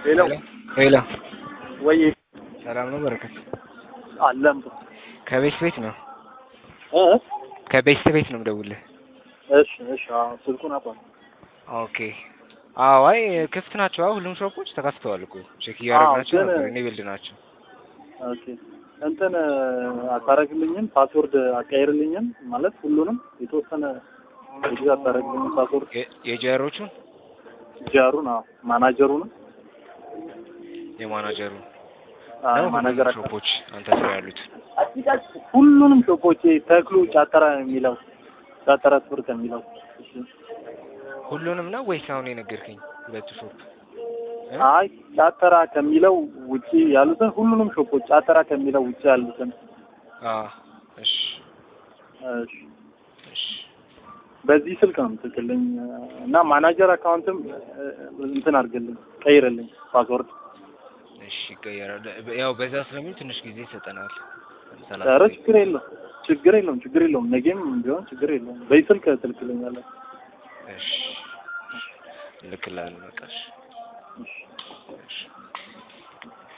ሄሎ ሄሎ ወይ ሰላም ነው በረከት? አለም ከቤት ቤት ነው እ ከቤት ቤት ነው የምደውልህ። እሺ እሺ አዎ ስልኩን አባ ኦኬ አዎ አይ ክፍት ናቸው። አዎ ሁሉም ሾፖች ተከፍተዋል እኮ ቼክ እያደረግናቸው ግን- ነበር። እኔ ቢልድ ናቸው። ኦኬ እንትን አታረግልኝም ፓስወርድ አቀያይርልኝም ማለት ሁሉንም የተወሰነ ጊዜ አታረግልኝም ፓስወርድ የ- የጀሮቹን ጃሩን አዎ ማናጀሩንም የማናጀሩ አዎ ነው ማናጀር ሁሉም ሾፖች አንተ ስራ ያሉት ሁሉንም ሾፖች ተክሉ ጫጠራ የሚለው ጫጠራ ትምህርት የሚለው እሺ። ሁሉንም ነው ወይስ አሁን የነገርከኝ ሁለቱ ሾፕ? እ? አይ ጫጠራ ከሚለው ውጪ ያሉትን ሁሉንም ሾፖች ጫጠራ ከሚለው ውጪ ያሉትን አዎ እሺ እሺ እሺ በዚህ ስልክ ነው የምትልክልኝ እና ማናጀር አካውንትም እ፣ እንትን አድርግልኝ ቀይርልኝ ፓስወርድ እሺ ይቀየራል። ያው በዛ ስለሚል ትንሽ ጊዜ ይሰጠናል። ሰላሳ ኧረ ደቂቃ። ችግር የለውም ችግር የለውም ችግር የለውም ነገም ቢሆን ችግር የለውም በዚህ ስልክ ትልክልኛለህ እሺ እልክልሃለሁ በቃ እሺ እሺ እሺ